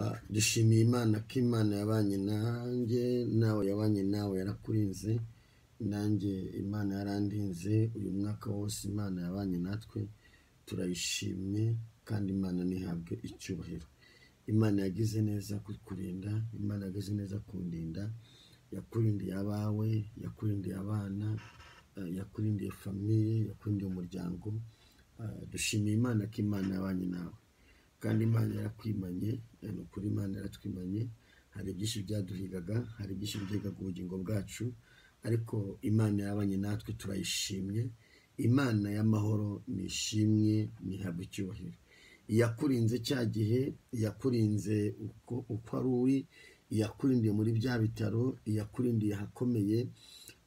Ah, dushimiye imana ko imana yabanye nanjye nawe yabanye nawe yarakurinze nanjye imana yarandinze uyu mwaka wose imana yabanye natwe turayishimye kandi imana ntihabwe icyubahiro imana yagize neza kukurinda imana yagize neza kundinda yakurindiye abawe yakurindiye abana eh, yakurindiye famiye yakurindiye umuryango Ah, dushimiye imana ko imana yabanye nawe kandi imana yarakwimanye eh, ni ukuri imana yaratwimanye hari byinshi byaduhigaga hari byinshi byigaga ubugingo bwacu ariko imana yabanye natwe turayishimye imana y'amahoro nishimwe ntihabwe icyubahiro iyakurinze cya gihe iyakurinze uko, uko ari uri iyakurindiye muri bya bitaro iyakurindiye ahakomeye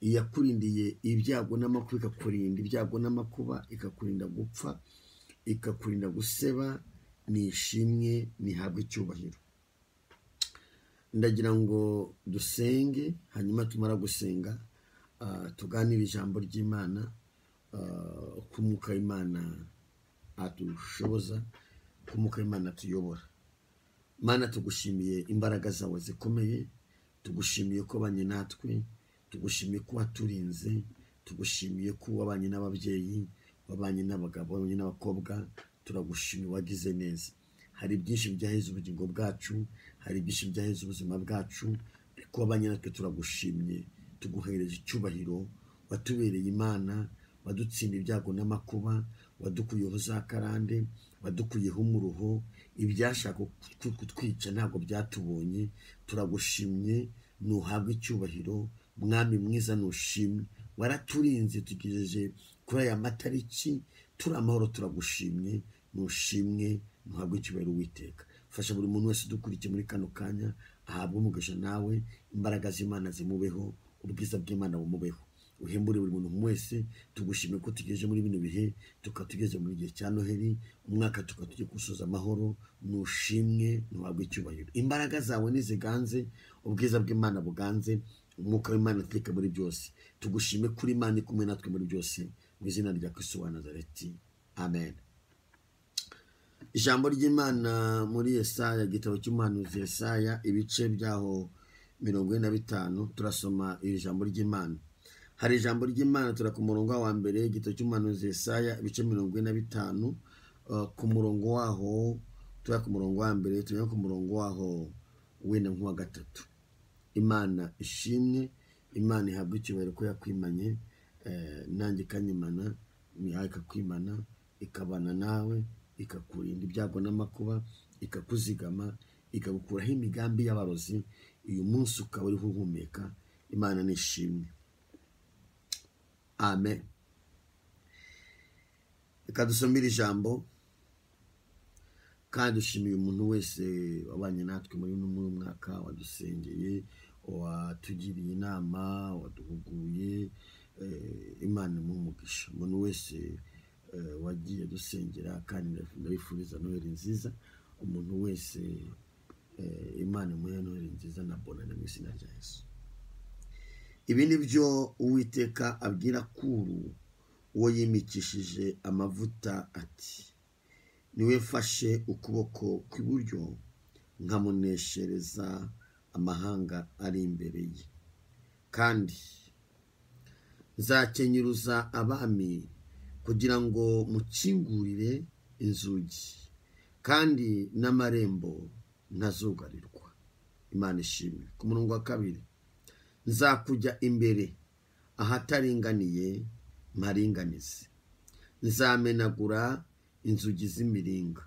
iyakurindiye ibyago n'amakuba ikakurinda ibyago n'amakuba ikakurinda gupfa ikakurinda guseba nishimwe ntihabwe icyubahiro ndagira ngo dusenge hanyuma tumara gusenga ah, tuganire ijambo ry'imana ah, uko umwuka w'imana adushoboza uko umwuka w'imana atuyobora mana tugushimiye imbaraga zawe zikomeye tugushimiye ko abanye natwe tugushimiye ko waturinze tugushimiye ko wabanye n'ababyeyi wabanye n'abagabo wabanye n'abakobwa turagushimiye wagize neza hari byinshi byaheza ubugingo bwacu hari byinshi byaheza ubuzima bwacu ariko wabanye natwe turagushimye tuguhereje icyubahiro watubereye imana wadutsinda ibyago n'amakuba wadukuyeho za karande wadukuyeho umuruho ibyashaka kutwi- kutwica ntabwo byatubonye turagushimye ntuhabwe icyubahiro mwami mwiza ntushimwe waraturinze tugejeje kuri aya matariki turi amahoro turagushimye ntushimwe ntuhabwe icyubahiro witeka fasha buri muntu wese udukurikiye muri kano kanya ahabwe umugisha nawe imbaraga z'imana zimubeho ubwiza bw'imana bumubeho uhembure buri muntu wese tugushime ko tugejeje muri bino bihe tukaba tugeze mu gihe cya noheli umwaka tukaba tugiye gusoza amahoro nushimwe ntuhabwe icyubahiro imbaraga zawe ntiziganze ubwiza bw'imana buganze umwuka w'imana ateka muri byose tugushime kuri imana iri kumwe natwe muri byose mu izina rya kristo wa nazareti amen ijambo ry'imana muri yesaya igitabo cy'umuhanuzi yesaya ibice byaho mirongo ine na bitanu turasoma iri jambo ry'imana hari ijambo ry'imana tura ku murongo wa mbere igitabo cy'umuhanuzi yesaya ibice mirongo ine na bitanu Uh, ku murongo waho tura ku murongo wa mbere tujya ku murongo waho wenda nk'uwa gatatu imana ishimwe imana ihabwa icyubahiro ko yakwimanye eh, nanjye ikanyimana nawe ikakwimana ikabana nawe ikakurinda ibyago n'amakuba ikakuzigama ikagukuraho imigambi y'abarozi uyu munsi ukaba uriho uhumeka imana nishimwe amen reka dusomere ijambo kandi dushimiye umuntu wese wabanye natwe muri uno muri uyu mwaka wadusengeye watugiriye inama waduhuguye eh, imana imuhe umugisha umuntu wese eh, wagiye adusengera kandi ndabifuriza noheli nziza umuntu wese eh, imana imuhe noheli nziza na bonane mu izina rya yesu ibi ni byo uwiteka abwira kuru uwo yimikishije amavuta ati niwe mfashe ukuboko kw'iburyo nkamuneshereza amahanga ari imbere ye kandi nzakenyuruza abami kugira ngo mukingurire inzugi kandi n'amarembo ntazugarirwa imana ishimwe ku murongo wa kabiri nzakujya imbere ahataringaniye mparinganize nzamenagura inzugi z'imiringa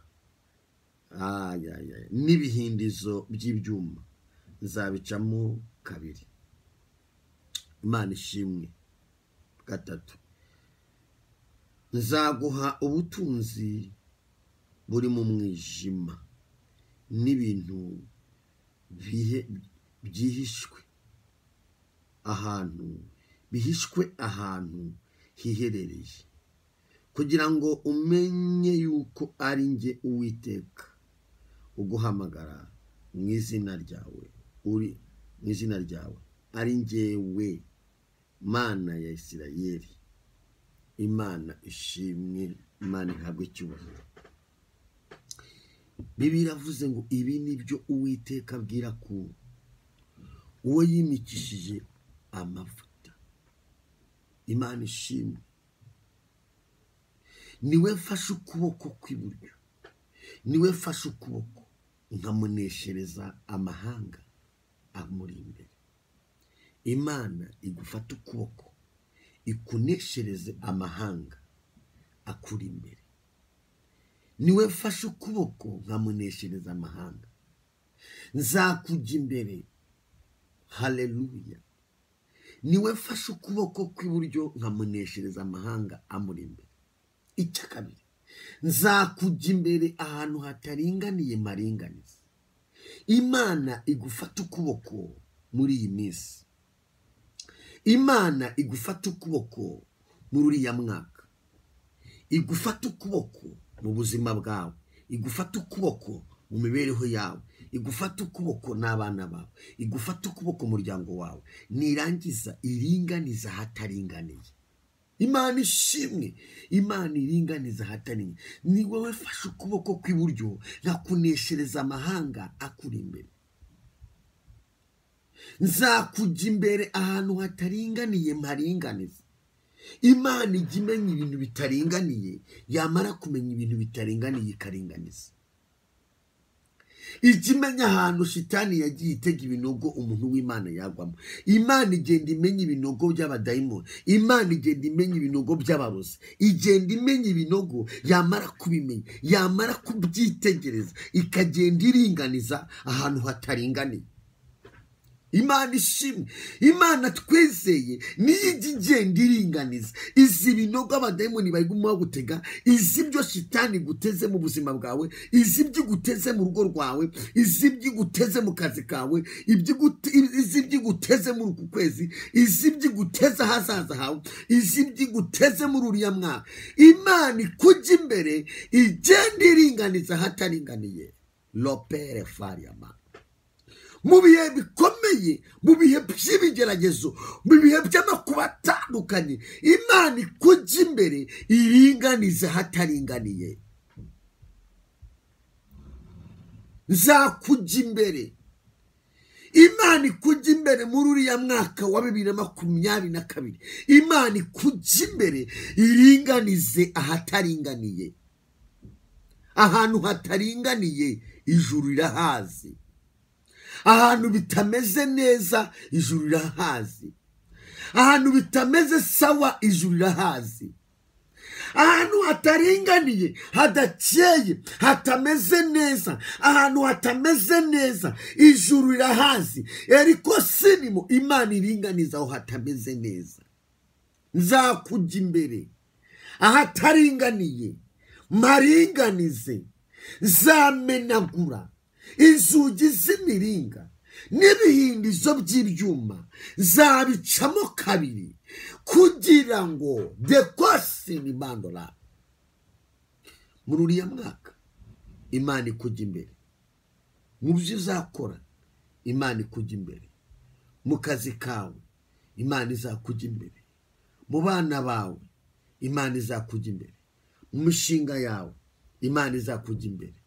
ayaya n'ibihindizo by'ibyuma nzabicamo kabiri imana ishimwe gatatu nzaguha ubutunzi buri mu mwijima n'ibintu bihe- byihishwe ahantu bihishwe ahantu hiherereye kugira ngo umenye yuko ari njye uwiteka uguhamagara mu izina ryawe uri mu izina ryawe ari njyewe mana ya isirayeli imana ishimwe imana ihabwe icyubahiro biba iravuze ngo ibi ni byo uwiteka abwira ku uwo yimikishije amavuta imana ishimwe niwe mfashe ukuboko kw'iburyo niwe mfashe ukuboko nkamuneshereza amahanga amuri imbere imana igufata ukuboko ikuneshereze amahanga akuri imbere niwe mfashe ukuboko nkamuneshereza amahanga nzakujya imbere haleluya niwe mfashe ukuboko kw'iburyo nkamuneshereza amahanga amuri imbere icya kabiri nzakujya imbere ahantu hataringaniye maringaniza imana igufata ukuboko muri iyi minsi imana igufata ukuboko muri uriya mwaka igufata ukuboko mu buzima bwawe igufata ukuboko mu mibereho yawe igufata ukuboko n'abana bawe igufata ukuboko umuryango wawe nirangiza iringaniza hataringaniye imana ishimwe imana iringaniza ahatari ni wowe fashe ukuboko kw'iburyo nkakuneshereza amahanga akuri imbere nzakujya imbere ahantu hataringaniye mparinganiza imana ijya imenya ibintu bitaringaniye yamara kumenya ibintu bitaringaniye ikaringaniza ijya imenya ahantu shitani yagiye itega ibinogo umuntu w'imana yagwamo imana igenda imenya ibinogo by'abadayimoni imana igenda imenya ibinogo by'abarozi igenda imenya ibinogo yamara kubimenya yamara kubyitegereza ikagenda iringaniza ahantu hataringaniye imana ishimwe imana twizeye niyo ijya igenda iringaniza izi binogo abadayimoni bari gutega izi ibyo shitani iguteze mu buzima bwawe izi ibyo iguteze mu rugo rwawe izi ibyo iguteze mu kazi kawe izi ibyo iguteze muri uku kwezi izi ibyo iguteze ahazaza hawe izi ibyo iguteze muri uriya mwaka imana ikujya imbere igenda iringaniza ahataringaniye lopere fariyama mu bihe bikomeye mu bihe by'ibigeragezo mu bihe by'amakuba atandukanye imana ikujya imbere iringaniza ahataringaniye nzakujya imbere imana ikujya imbere muri uriya mwaka wa bibiri na makumyabiri na kabiri imana ikujya imbere iringanize ahataringaniye ahantu hataringaniye ijuru rirahazi ahantu bitameze neza ijuru rirahazi ahantu bitameze sawa ijuru rirahazi ahantu hataringaniye hadakeye hatameze neza ahantu hatameze neza ijuru rirahazi eriko sinimo imana iringaniza aho hatameze neza nzakujya imbere ahataringaniye maringanize zamenagura inzugi z'imiringa n'ibihindizo by'ibyuma zabicamo kabiri kugira ngo dekose ni bandora muri uriya mwaka imana ikujya imbere mu byo uzakora imana ikujya imbere mu kazi kawe imana izakujya imbere mu bana bawe imana izakujya imbere mu mishinga yawe imana izakujya imbere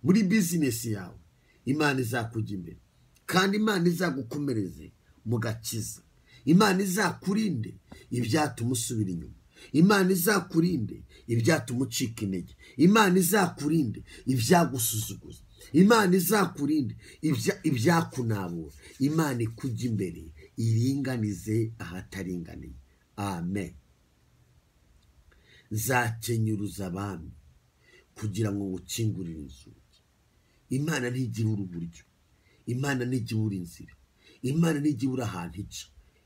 muri bizinesi yawe imana izakujya imbere kandi imana izagukomereze mu gakiza imana izakurinde ibyatuma usubira inyuma imana izakurinde ibyatuma ucika intege imana izakurinde ibyagusuzuguza imana izakurinde ibyakunabura imana ikujya imbere iringanize ahataringaniye amen nzakenyuruza abami kugira ngo ngukingurire inzu imana ntigira uri uburyo imana ntigira uri inzira imana ntigira uri ahantu ica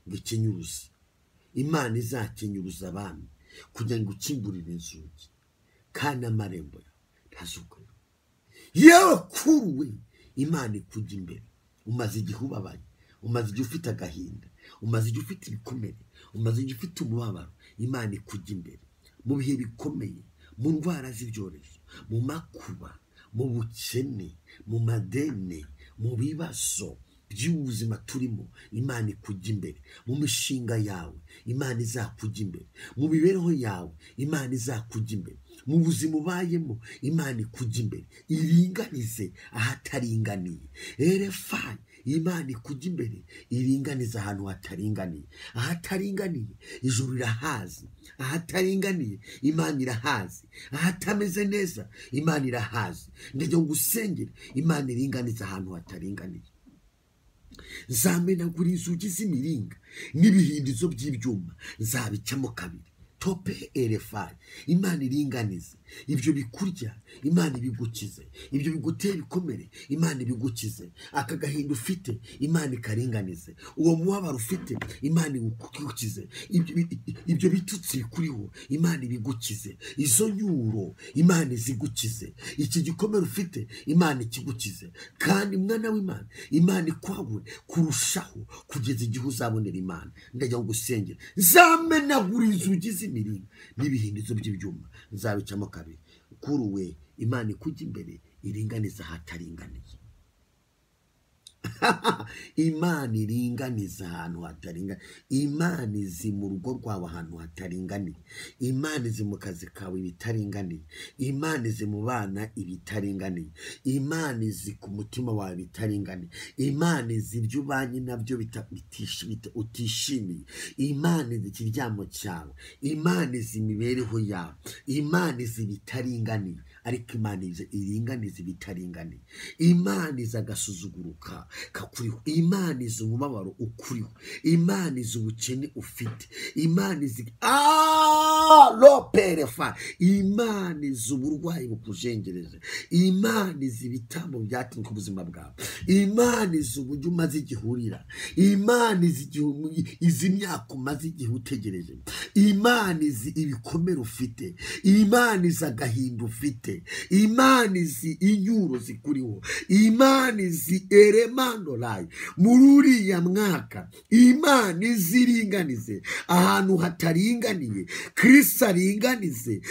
ngo ikenyuruze imana izakenyuruza abami kugira ngo ukingurire inzugi kandi amarembo yawe ntazugure yewe kuri we imana ikujya imbere umaze igihe ubabaye umaze igihe ufite agahinda umaze igihe ufite ibikomere umaze igihe ufite umubabaro imana ikujya imbere mu bihe bikomeye mu ndwara z'ibyorezo mu makuba mu bukene mu madeni mu bibazo by'ubu buzima turimo imana ikujya imbere mu mishinga yawe imana izakujya imbere mu mibereho yawe imana izakujya imbere mu buzima ubayemo imana ikujya imbere iringanize ahataringaniye erefayi imana ikujya imbere iringaniza ahantu hataringaniye ahataringaniye ijuru irahazi ahataringaniye imana irahazi ahatameze neza imana irahazi ndajya ngo usengere imana iringaniza ahantu hataringaniye nzamenagura inzugi z'imiringa n'ibihindizo by'ibyuma nzabicamo kabiri tope erefayi imana iringanize ibyo bikurya imana ibigukize ibyo bigutera ibikomere imana ibigukize aka gahinda ufite imana ikaringanize uwo mubabaro ufite imana igukize ibyo bitutsi bikuriho imana ibigukize izo nyuro imana izigukize iki gikomere ufite imana ikigukize kandi mwana w'imana imana ikwawe kurushaho kugeza igihe uzabonera imana ndajya ngo usengere zamenagura inzugi z'imiringa n'ibihindizo by'ibyuma nzabicamo kabiri kuruwe imana ikujya imbere iringaniza ahataringaniye imana iringaniza ahantu hataringaniye imana izi mu rugo rwawe ahantu hataringaniye imana izi mu kazi kawe ibitaringaniye imana izi mu bana ibitaringaniye imana izi ku mutima wawe ibitaringaniye imana izi ibyo ubanye nabyo bita- bitish- bita- utishimiye imana izi ikiryamo cyawe imana izi imibereho yawe imana izi ibitaringaniye ariko imana izi iringaniza ibitaringaniye imana izi agasuzuguruka kakuriho imana izi umubabaro ukuriho imana izi ubukene ufite imana izi roperefa imana izi uburwayi bukujengereje imana izi ibitambo byatumye ubuzima bwawe imana izi uburyo umaze igihe urira imana izi igihe umu- izi myaka umaze igihe utegereje imana izi ibikomere ufite imana izi agahinda ufite imana izi inyuro zikuriho imana izi eremandorayi muri uriya mwaka imana izi iringanize ahantu hataringaniye kirisi aringanize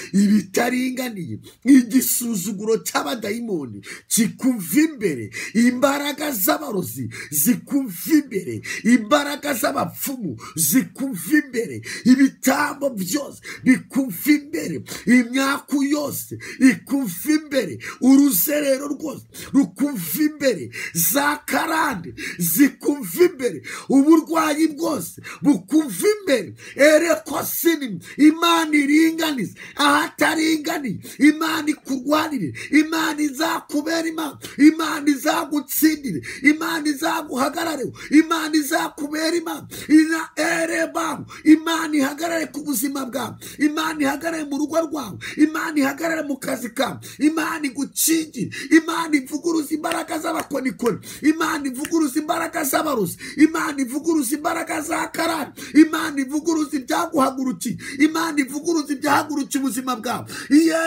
ibitaringaniye igisuzuguro cy'abadayimoni kikuva imbere imbaraga z'abarozi zikuva imbere imbaraga z'abapfumu zikuva imbere ibitambo byose bikuva imbere imyaku yose ikuva imbere uruzerero rwose rukuva imbere za karande zikuva imbere uburwayi bwose bukuva imbere ereko sinima imana iringaniza ahataringaniye imana ikurwanire imana izakubera imana imana izagutsindire imana izaguhagarareho imana izakubera imana ina erebamu imana ihagarare ku buzima bwawe imana ihagarare mu rugo rwawe imana ihagarare mu kazi kawe imana igukingire imana ivuguruza imbaraga z'abakonikoni imana ivuguruza imbaraga z'abaruzi imana ivuguruza imbaraga za karani imana ivuguruza ibyaguhagurukiye imana ivuguruza ibyahagurukiye ubuzima bwawe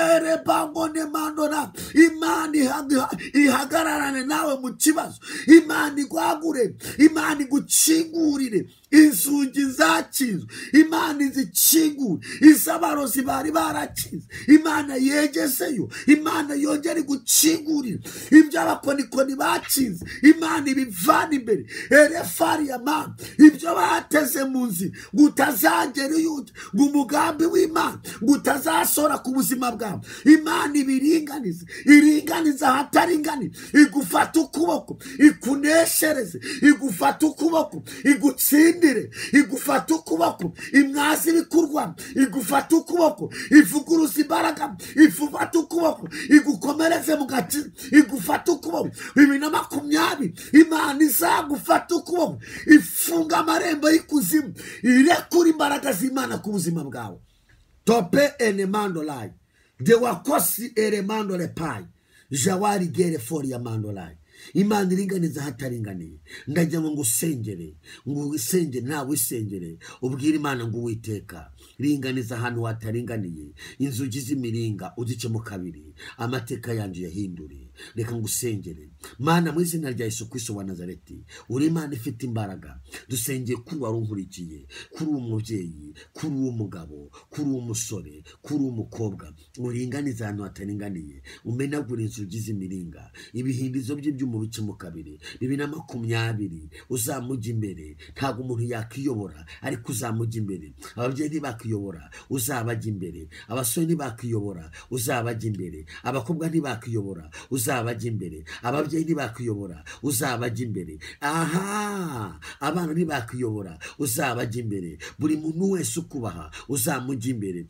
yerebangone mandona imana ihaga- ihagararane nawe mu kibazo imana igwagure imana igucingurire inzugi zakinzwe imana izikingure izabarozi bari barakinze imana yegeseyo imana yongere igukingurire iby'abakonikoni bakinze imana ibivana imbere erefari ya mana ibyo bateze mu nzira ngo utazagera iyo ujya ngo umugambi w'imana ngo utazasora ku buzima bwawe imana ibiringanize iringanize ahataringaniye igufata ukuboko ikuneshereze igufata ukuboko igutsindire igufata ukuboko imwazi ibikorwa igufata ukuboko ivuguruza imbaraga ifufata ukuboko igukomereze mu gati igufata ukuboko bibiri na makumyabiri imana izagufata ukuboko ifunga amarembo y'ikuzimu irekura imbaraga z'imana ku buzima bwawe tope enemandolayi de wakosi eremandole payi jawari gere fori ya mandolayi imana iringaniza ahataringaniye ndagira ngo usengere ngo usengere nawe wisengere ubwire imana ngo uwiteka ringaniza ahantu hataringaniye inzugi z'imiringa uzicemo kabiri amateka yanjye uyahindure reka ngusengere mana mu izina rya Yesu Kristo wa nazareti uri imana ifite imbaraga dusengeye kuri uwari unkurikiye kuri uwo mubyeyi kuri uwo mugabo kuri uwo musore kuri uwo mukobwa uringaniza ahantu hataringaniye umenagura inzugi z'imiringa ibihindizo bye by'umubice mu kabiri bibiri na makumyabiri uzamujya imbere ntabwo umuntu yakiyobora ariko uzamujya imbere ababyeyi ntibakiyobora uzabajya imbere abasore ntibakiyobora uzabajya imbere abakobwa ntibakiyobora uzabajya imbere ababyeyi ntibakiyobora uzabajya imbere aha abana ntibakiyobora uzabajya imbere buri muntu wese ukubaha uzamujya imbere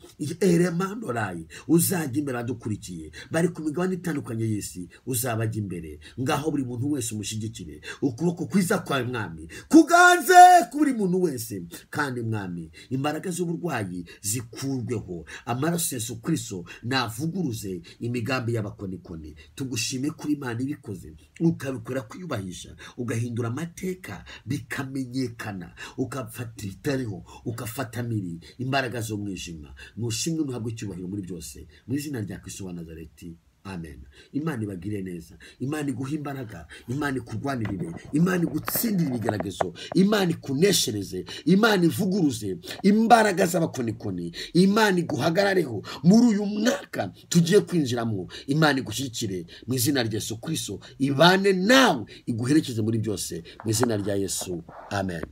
eremandorayi uzajya imbere adukurikiye bari ku migabane itandukanye y'isi uzabajya imbere ngaho buri muntu wese umushyigikire ukuboko kwiza kwawe mwami kuganze kuri muntu wese kandi mwami imbaraga z'uburwayi zikurweho amaraso ya Yesu Kristo navuguruze imigambi y'abakonikoni tugushime kuri imana ibikoze ukabikora kwiyubahisha ugahindura amateka bikamenyekana ukafata ibitariho ugafata miri imbaraga z'umwijima nushimwe nuhabwe icyubahiro muri byose mu izina rya Kristo wa Nazareti amen imana ibagire neza imana iguha imbaraga imana ikurwanirire imana igutsindire ibigeragezo imana ikuneshereze imana ivuguruze imbaraga z'abakonikoni imana iguhagarareho muri uyu mwaka tugiye kwinjiramo imana igushyigikire mu izina rya yesu kristo ibane nawe iguherekeze muri byose mu izina rya yesu amen